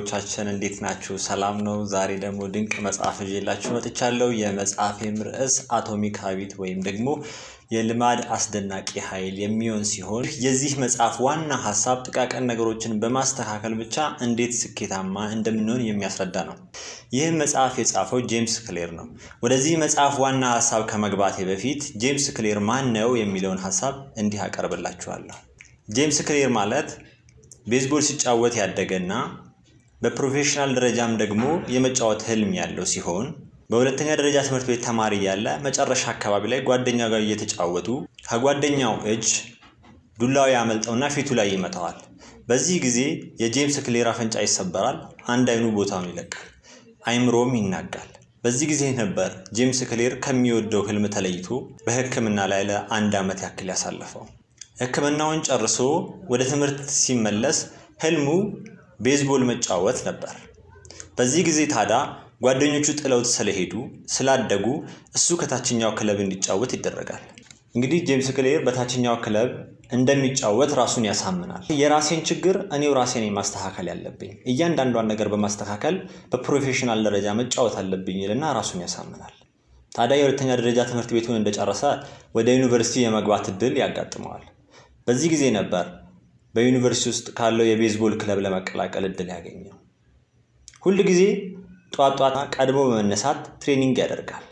ቤተሰቦቻችን እንዴት ናችሁ? ሰላም ነው። ዛሬ ደግሞ ድንቅ መጽሐፍ ይዤላችሁ መጥቻለሁ። የመጽሐፌም ርዕስ አቶሚክ ሀቢት ወይም ደግሞ የልማድ አስደናቂ ኃይል የሚሆን ሲሆን የዚህ መጽሐፍ ዋና ሀሳብ ጥቃቅን ነገሮችን በማስተካከል ብቻ እንዴት ስኬታማ እንደምንሆን የሚያስረዳ ነው። ይህም መጽሐፍ የጻፈው ጄምስ ክሌር ነው። ወደዚህ መጽሐፍ ዋና ሀሳብ ከመግባቴ በፊት ጄምስ ክሌር ማን ነው የሚለውን ሀሳብ እንዲህ አቀርብላችኋለሁ። ጄምስ ክሌር ማለት ቤዝቦል ሲጫወት ያደገና በፕሮፌሽናል ደረጃም ደግሞ የመጫወት ህልም ያለው ሲሆን በሁለተኛ ደረጃ ትምህርት ቤት ተማሪ ያለ መጨረሻ አካባቢ ላይ ጓደኛ ጋር እየተጫወቱ ከጓደኛው እጅ ዱላው ያመልጠውና ፊቱ ላይ ይመታዋል። በዚህ ጊዜ የጄምስ ክሌር አፍንጫ ይሰበራል፣ አንድ አይኑ ቦታውን ይለቃል፣ አይምሮም ይናጋል። በዚህ ጊዜ ነበር ጄምስ ክሌር ከሚወደው ህልም ተለይቶ በሕክምና ላይ ለአንድ ዓመት ያክል ያሳለፈው። ሕክምናውን ጨርሶ ወደ ትምህርት ሲመለስ ህልሙ ቤዝቦል መጫወት ነበር። በዚህ ጊዜ ታዲያ ጓደኞቹ ጥለውት ስለሄዱ ስላደጉ እሱ ከታችኛው ክለብ እንዲጫወት ይደረጋል። እንግዲህ ጄምስ ክሌር በታችኛው ክለብ እንደሚጫወት ራሱን ያሳምናል። የራሴን ችግር እኔው ራሴን ማስተካከል ያለብኝ፣ እያንዳንዷን ነገር በማስተካከል በፕሮፌሽናል ደረጃ መጫወት አለብኝ ይልና ራሱን ያሳምናል። ታዲያ የሁለተኛ ደረጃ ትምህርት ቤቱን እንደጨረሰ ወደ ዩኒቨርሲቲ የመግባት እድል ያጋጥመዋል። በዚህ ጊዜ ነበር በዩኒቨርሲቲ ውስጥ ካለው የቤዝቦል ክለብ ለመቀላቀል እድል ያገኘው። ሁል ጊዜ ጧት ጧት ቀድሞ በመነሳት ትሬኒንግ ያደርጋል።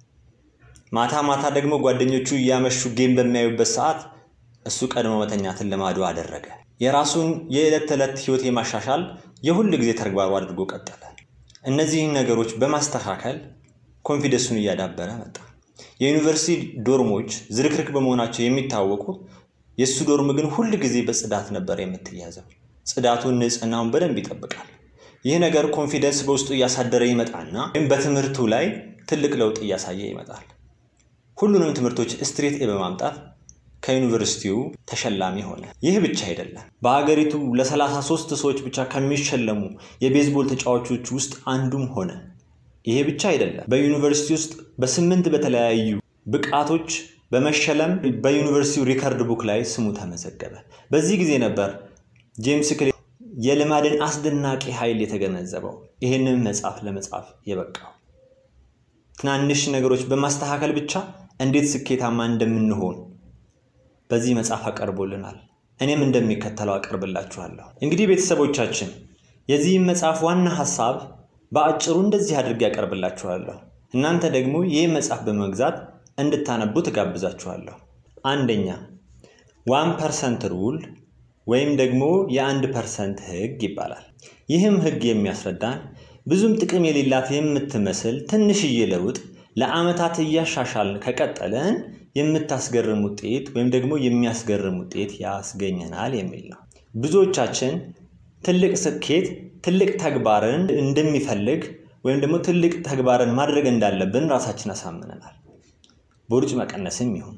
ማታ ማታ ደግሞ ጓደኞቹ እያመሹ ጌም በሚያዩበት ሰዓት እሱ ቀድሞ መተኛትን ልማዱ አደረገ። የራሱን የዕለት ተዕለት ህይወት የማሻሻል የሁል ጊዜ ተግባሩ አድርጎ ቀጠለ። እነዚህን ነገሮች በማስተካከል ኮንፊደንሱን እያዳበረ መጣ። የዩኒቨርሲቲ ዶርሞች ዝርክርክ በመሆናቸው የሚታወቁ የእሱ ዶርም ግን ሁል ጊዜ በጽዳት ነበር የምትያዘው። ጽዳቱን፣ ንጽህናውን በደንብ ይጠብቃል። ይህ ነገር ኮንፊደንስ በውስጡ እያሳደረ ይመጣና ወይም በትምህርቱ ላይ ትልቅ ለውጥ እያሳየ ይመጣል። ሁሉንም ትምህርቶች ስትሬት ኤ በማምጣት ከዩኒቨርሲቲው ተሸላሚ ሆነ። ይህ ብቻ አይደለም። በሀገሪቱ ለ33 ሰዎች ብቻ ከሚሸለሙ የቤዝቦል ተጫዋቾች ውስጥ አንዱም ሆነ። ይሄ ብቻ አይደለም። በዩኒቨርሲቲ ውስጥ በስምንት በተለያዩ ብቃቶች በመሸለም በዩኒቨርሲቲው ሪከርድ ቡክ ላይ ስሙ ተመዘገበ። በዚህ ጊዜ ነበር ጄምስ ክሌር የልማድን አስደናቂ ኃይል የተገነዘበው ይህንን መጽሐፍ ለመጻፍ የበቃው። ትናንሽ ነገሮች በማስተካከል ብቻ እንዴት ስኬታማ እንደምንሆን በዚህ መጽሐፍ አቀርቦልናል። እኔም እንደሚከተለው አቀርብላችኋለሁ። እንግዲህ ቤተሰቦቻችን የዚህም መጽሐፍ ዋና ሀሳብ በአጭሩ እንደዚህ አድርጌ ያቀርብላችኋለሁ። እናንተ ደግሞ ይህ መጽሐፍ በመግዛት እንድታነቡ ትጋብዛችኋለሁ። አንደኛ ዋን ፐርሰንት ሩል ወይም ደግሞ የአንድ ፐርሰንት ህግ ይባላል። ይህም ህግ የሚያስረዳን ብዙም ጥቅም የሌላት የምትመስል ትንሽዬ ለውጥ ለአመታት እያሻሻልን ከቀጠለን የምታስገርም ውጤት ወይም ደግሞ የሚያስገርም ውጤት ያስገኘናል የሚል ነው። ብዙዎቻችን ትልቅ ስኬት ትልቅ ተግባርን እንደሚፈልግ ወይም ደግሞ ትልቅ ተግባርን ማድረግ እንዳለብን ራሳችን አሳምነናል። ቦርጭ መቀነስም ይሁን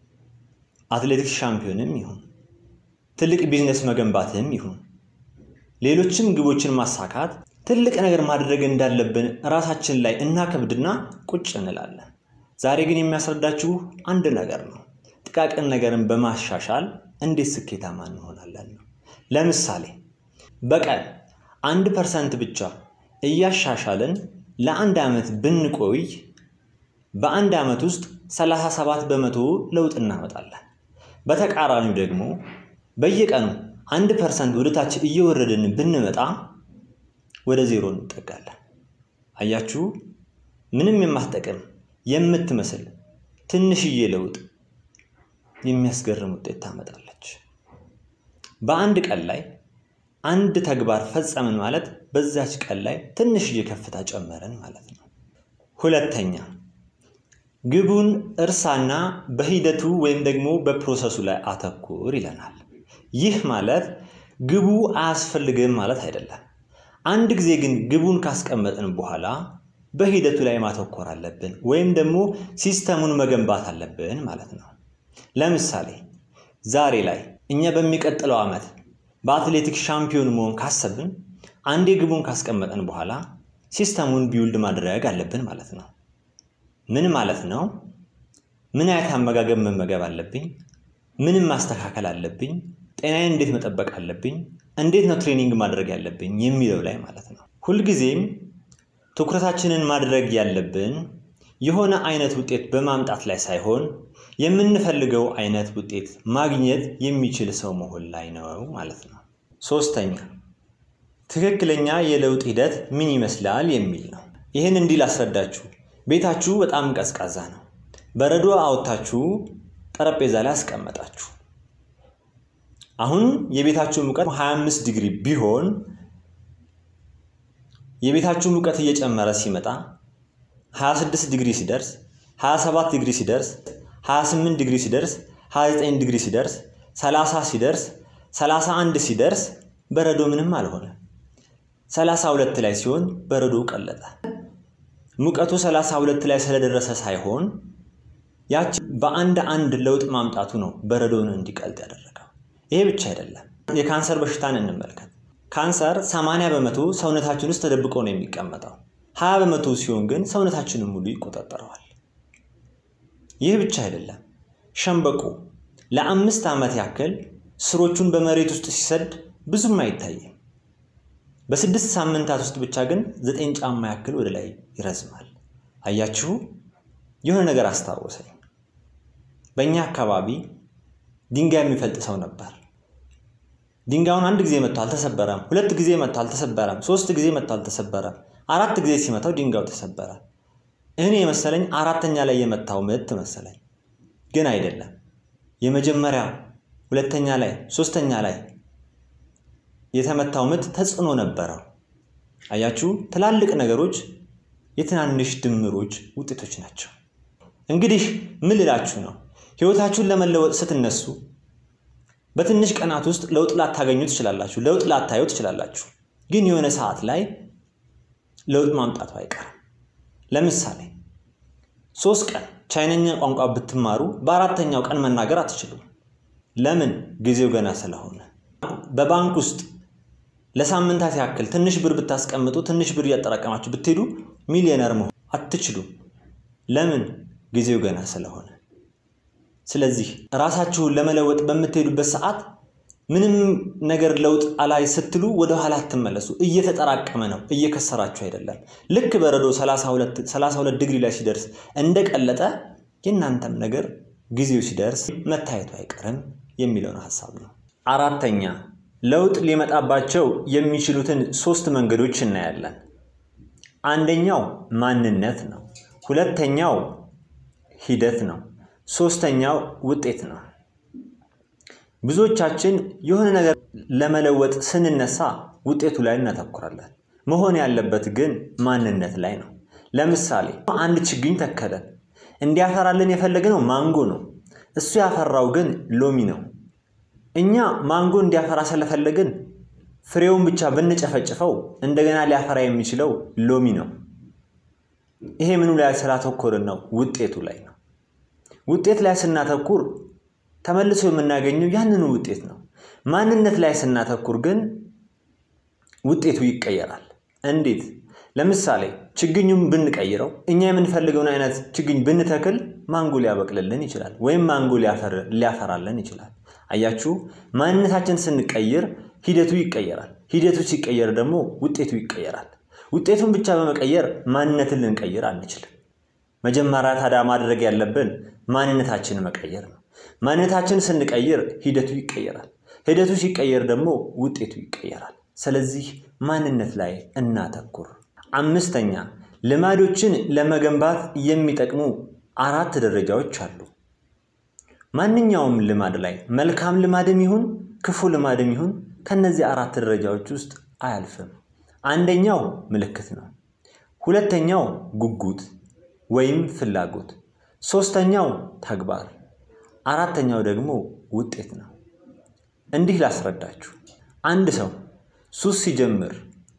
አትሌቲክስ ሻምፒዮንም ይሁን ትልቅ ቢዝነስ መገንባትም ይሁን ሌሎችም ግቦችን ማሳካት ትልቅ ነገር ማድረግ እንዳለብን ራሳችን ላይ እናከብድና ቁጭ እንላለን። ዛሬ ግን የሚያስረዳችሁ አንድ ነገር ነው። ጥቃቅን ነገርን በማሻሻል እንዴት ስኬታማ እንሆናለን ነው። ለምሳሌ በቀን አንድ ፐርሰንት ብቻ እያሻሻልን ለአንድ ዓመት ብንቆይ በአንድ ዓመት ውስጥ 37 በመቶ ለውጥ እናመጣለን። በተቃራኒው ደግሞ በየቀኑ አንድ ፐርሰንት ወደታች እየወረድን ብንመጣ ወደ ዜሮ እንጠጋለን። አያችሁ፣ ምንም የማትጠቅም የምትመስል ትንሽዬ ለውጥ የሚያስገርም ውጤት ታመጣለች። በአንድ ቀን ላይ አንድ ተግባር ፈጸምን ማለት በዛች ቀን ላይ ትንሽዬ ከፍታ ጨመረን ማለት ነው። ሁለተኛ ግቡን እርሳና በሂደቱ ወይም ደግሞ በፕሮሰሱ ላይ አተኩር ይለናል። ይህ ማለት ግቡ አያስፈልግም ማለት አይደለም። አንድ ጊዜ ግን ግቡን ካስቀመጥን በኋላ በሂደቱ ላይ ማተኮር አለብን ወይም ደግሞ ሲስተሙን መገንባት አለብን ማለት ነው። ለምሳሌ ዛሬ ላይ እኛ በሚቀጥለው ዓመት በአትሌቲክስ ሻምፒዮን መሆን ካሰብን አንዴ ግቡን ካስቀመጥን በኋላ ሲስተሙን ቢውልድ ማድረግ አለብን ማለት ነው። ምን ማለት ነው? ምን አይነት አመጋገብ መመገብ አለብኝ? ምንም ማስተካከል አለብኝ? ጤናዬን እንዴት መጠበቅ አለብኝ፣ እንዴት ነው ትሬኒንግ ማድረግ ያለብኝ የሚለው ላይ ማለት ነው። ሁልጊዜም ትኩረታችንን ማድረግ ያለብን የሆነ አይነት ውጤት በማምጣት ላይ ሳይሆን የምንፈልገው አይነት ውጤት ማግኘት የሚችል ሰው መሆን ላይ ነው ማለት ነው። ሶስተኛ ትክክለኛ የለውጥ ሂደት ምን ይመስላል የሚል ነው። ይህን እንዲህ ላስረዳችሁ። ቤታችሁ በጣም ቀዝቃዛ ነው። በረዶ አውጥታችሁ ጠረጴዛ ላይ አስቀመጣችሁ። አሁን የቤታችሁ ሙቀት 25 ዲግሪ ቢሆን የቤታችሁ ሙቀት እየጨመረ ሲመጣ 26 ዲግሪ ሲደርስ 27 ዲግሪ ሲደርስ 28 ዲግሪ ሲደርስ 29 ዲግሪ ሲደርስ 30 ሲደርስ 31 ሲደርስ በረዶ ምንም አልሆነ። 32 ላይ ሲሆን በረዶ ቀለጠ። ሙቀቱ 32 ላይ ስለደረሰ ሳይሆን ያቺ በአንድ አንድ ለውጥ ማምጣቱ ነው በረዶውን እንዲቀልጥ ያደረገው። ይሄ ብቻ አይደለም። የካንሰር በሽታን እንመልከት። ካንሰር 80 በመቶ ሰውነታችን ውስጥ ተደብቆ ነው የሚቀመጠው። 20 በመቶ ሲሆን ግን ሰውነታችንን ሙሉ ይቆጣጠረዋል። ይህ ብቻ አይደለም። ሸምበቆ ለአምስት ዓመት ያክል ስሮቹን በመሬት ውስጥ ሲሰድ ብዙም አይታይም። በስድስት ሳምንታት ውስጥ ብቻ ግን ዘጠኝ ጫማ ያክል ወደ ላይ ይረዝማል። አያችሁ፣ የሆነ ነገር አስታወሰኝ። በእኛ አካባቢ ድንጋይ የሚፈልጥ ሰው ነበር። ድንጋዩን አንድ ጊዜ መጥቶ አልተሰበረም፣ ሁለት ጊዜ መጥቶ አልተሰበረም፣ ሶስት ጊዜ መጥቶ አልተሰበረም። አራት ጊዜ ሲመታው ድንጋዩ ተሰበረ። እኔ የመሰለኝ አራተኛ ላይ የመታው ምት መሰለኝ፣ ግን አይደለም። የመጀመሪያ ሁለተኛ ላይ ሶስተኛ ላይ የተመታው ምት ተጽዕኖ ነበረው። አያችሁ፣ ትላልቅ ነገሮች የትናንሽ ድምሮች ውጤቶች ናቸው። እንግዲህ ምን ልላችሁ ነው? ህይወታችሁን ለመለወጥ ስትነሱ በትንሽ ቀናት ውስጥ ለውጥ ላታገኙ ትችላላችሁ፣ ለውጥ ላታዩ ትችላላችሁ። ግን የሆነ ሰዓት ላይ ለውጥ ማምጣቱ አይቀርም። ለምሳሌ ሶስት ቀን ቻይነኛ ቋንቋ ብትማሩ በአራተኛው ቀን መናገር አትችሉም። ለምን? ጊዜው ገና ስለሆነ። በባንክ ውስጥ ለሳምንታት ያክል ትንሽ ብር ብታስቀምጡ ትንሽ ብር እያጠራቀማችሁ ብትሄዱ ሚሊዮነር መሆን አትችሉም። ለምን? ጊዜው ገና ስለሆነ። ስለዚህ ራሳችሁን ለመለወጥ በምትሄዱበት ሰዓት ምንም ነገር ለውጥ አላይ ስትሉ ወደ ኋላ አትመለሱ። እየተጠራቀመ ነው፣ እየከሰራችሁ አይደለም። ልክ በረዶ 32 ዲግሪ ላይ ሲደርስ እንደቀለጠ የእናንተም ነገር ጊዜው ሲደርስ መታየቱ አይቀርም የሚለውን ሀሳብ ነው። አራተኛ ለውጥ ሊመጣባቸው የሚችሉትን ሶስት መንገዶች እናያለን። አንደኛው ማንነት ነው። ሁለተኛው ሂደት ነው። ሶስተኛው ውጤት ነው። ብዙዎቻችን የሆነ ነገር ለመለወጥ ስንነሳ ውጤቱ ላይ እናተኩራለን። መሆን ያለበት ግን ማንነት ላይ ነው። ለምሳሌ አንድ ችግኝ ተከለን። እንዲያፈራልን የፈለግነው ማንጎ ነው። እሱ ያፈራው ግን ሎሚ ነው። እኛ ማንጎ እንዲያፈራ ስለፈለግን ፍሬውን ብቻ ብንጨፈጭፈው እንደገና ሊያፈራ የሚችለው ሎሚ ነው። ይሄ ምኑ ላይ ስላተኮርን ነው? ውጤቱ ላይ ነው። ውጤት ላይ ስናተኩር ተመልሶ የምናገኘው ያንኑ ውጤት ነው። ማንነት ላይ ስናተኩር ግን ውጤቱ ይቀየራል። እንዴት? ለምሳሌ ችግኙን ብንቀይረው እኛ የምንፈልገውን አይነት ችግኝ ብንተክል ማንጎ ሊያበቅልልን ይችላል፣ ወይም ማንጎ ሊያፈራልን ይችላል። አያችሁ፣ ማንነታችን ስንቀይር ሂደቱ ይቀየራል። ሂደቱ ሲቀየር ደግሞ ውጤቱ ይቀየራል። ውጤቱን ብቻ በመቀየር ማንነትን ልንቀይር አንችልም። መጀመሪያ ታዲያ ማድረግ ያለብን ማንነታችንን መቀየር ነው። ማንነታችን ስንቀይር ሂደቱ ይቀየራል። ሂደቱ ሲቀየር ደግሞ ውጤቱ ይቀየራል። ስለዚህ ማንነት ላይ እናተኩር። አምስተኛ ልማዶችን ለመገንባት የሚጠቅሙ አራት ደረጃዎች አሉ። ማንኛውም ልማድ ላይ መልካም ልማድም ይሁን ክፉ ልማድም ይሁን ከነዚህ አራት ደረጃዎች ውስጥ አያልፍም። አንደኛው ምልክት ነው። ሁለተኛው ጉጉት ወይም ፍላጎት፣ ሶስተኛው ተግባር፣ አራተኛው ደግሞ ውጤት ነው። እንዲህ ላስረዳችሁ። አንድ ሰው ሱስ ሲጀምር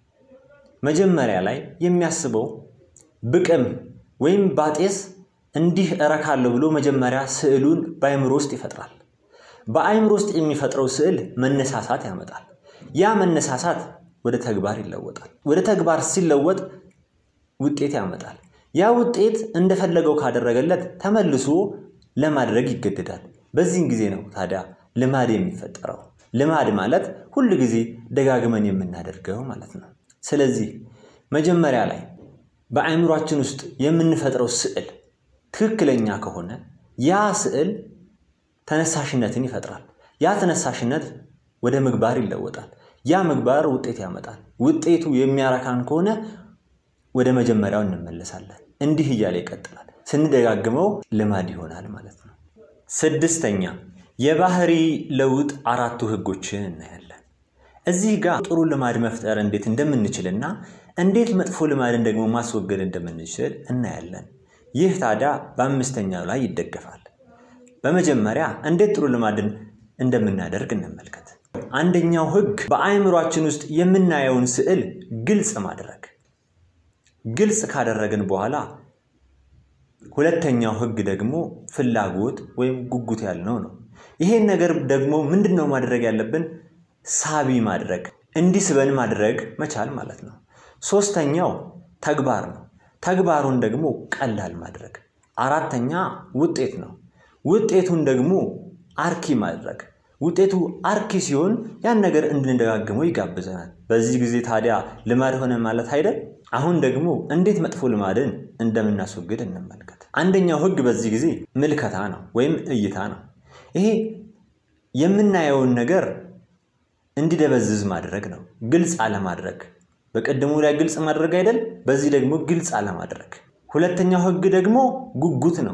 መጀመሪያ ላይ የሚያስበው ብቅም ወይም ባጤስ እንዲህ እረካለሁ ብሎ መጀመሪያ ስዕሉን በአይምሮ ውስጥ ይፈጥራል። በአይምሮ ውስጥ የሚፈጥረው ስዕል መነሳሳት ያመጣል። ያ መነሳሳት ወደ ተግባር ይለወጣል። ወደ ተግባር ሲለወጥ ውጤት ያመጣል። ያ ውጤት እንደፈለገው ካደረገለት ተመልሶ ለማድረግ ይገደዳል። በዚህን ጊዜ ነው ታዲያ ልማድ የሚፈጠረው። ልማድ ማለት ሁል ጊዜ ደጋግመን የምናደርገው ማለት ነው። ስለዚህ መጀመሪያ ላይ በአእምሯችን ውስጥ የምንፈጥረው ስዕል ትክክለኛ ከሆነ ያ ስዕል ተነሳሽነትን ይፈጥራል። ያ ተነሳሽነት ወደ ምግባር ይለወጣል። ያ ምግባር ውጤት ያመጣል። ውጤቱ የሚያረካን ከሆነ ወደ መጀመሪያው እንመለሳለን። እንዲህ እያለ ይቀጥላል። ስንደጋግመው ልማድ ይሆናል ማለት ነው። ስድስተኛ የባህሪ ለውጥ አራቱ ህጎችን እናያለን። እዚህ ጋር ጥሩ ልማድ መፍጠር እንዴት እንደምንችልና እንዴት መጥፎ ልማድን ደግሞ ማስወገድ እንደምንችል እናያለን። ይህ ታዲያ በአምስተኛው ላይ ይደገፋል። በመጀመሪያ እንዴት ጥሩ ልማድን እንደምናደርግ እንመልከት። አንደኛው ህግ በአእምሯችን ውስጥ የምናየውን ስዕል ግልጽ ማድረግ። ግልጽ ካደረግን በኋላ ሁለተኛው ህግ ደግሞ ፍላጎት ወይም ጉጉት ያልነው ነው። ይሄን ነገር ደግሞ ምንድን ነው ማድረግ ያለብን? ሳቢ ማድረግ፣ እንዲስበን ማድረግ መቻል ማለት ነው። ሶስተኛው ተግባር ነው። ተግባሩን ደግሞ ቀላል ማድረግ። አራተኛ ውጤት ነው። ውጤቱን ደግሞ አርኪ ማድረግ። ውጤቱ አርኪ ሲሆን ያን ነገር እንድንደጋግመው ይጋብዘናል። በዚህ ጊዜ ታዲያ ልማድ ሆነ ማለት አይደል? አሁን ደግሞ እንዴት መጥፎ ልማድን እንደምናስወግድ እንመልከት። አንደኛው ህግ በዚህ ጊዜ ምልከታ ነው ወይም እይታ ነው። ይሄ የምናየውን ነገር እንዲደበዝዝ ማድረግ ነው። ግልጽ አለማድረግ። በቀደሙ ላይ ግልጽ ማድረግ አይደል? በዚህ ደግሞ ግልጽ አለማድረግ። ሁለተኛው ህግ ደግሞ ጉጉት ነው።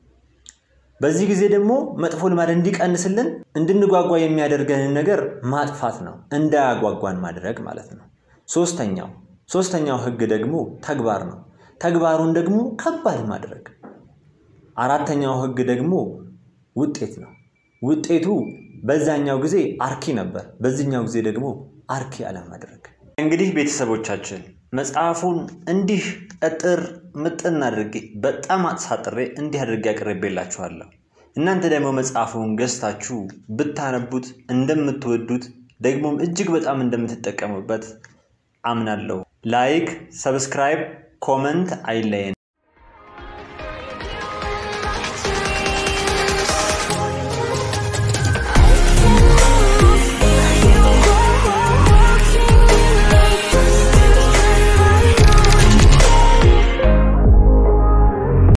በዚህ ጊዜ ደግሞ መጥፎ ልማድ እንዲቀንስልን እንድንጓጓ የሚያደርገንን ነገር ማጥፋት ነው። እንዳያጓጓን ማድረግ ማለት ነው። ሶስተኛው ሶስተኛው ህግ ደግሞ ተግባር ነው። ተግባሩን ደግሞ ከባድ ማድረግ። አራተኛው ህግ ደግሞ ውጤት ነው። ውጤቱ በዛኛው ጊዜ አርኪ ነበር፣ በዚህኛው ጊዜ ደግሞ አርኪ አለማድረግ። እንግዲህ ቤተሰቦቻችን መጽሐፉን እንዲህ እጥር ምጥን አድርጌ በጣም አጥሳጥሬ እንዲህ አድርጌ አቅርቤላችኋለሁ። እናንተ ደግሞ መጽሐፉን ገዝታችሁ ብታነቡት እንደምትወዱት ደግሞም እጅግ በጣም እንደምትጠቀሙበት አምናለሁ። ላይክ፣ ሰብስክራይብ፣ ኮመንት አይለየን።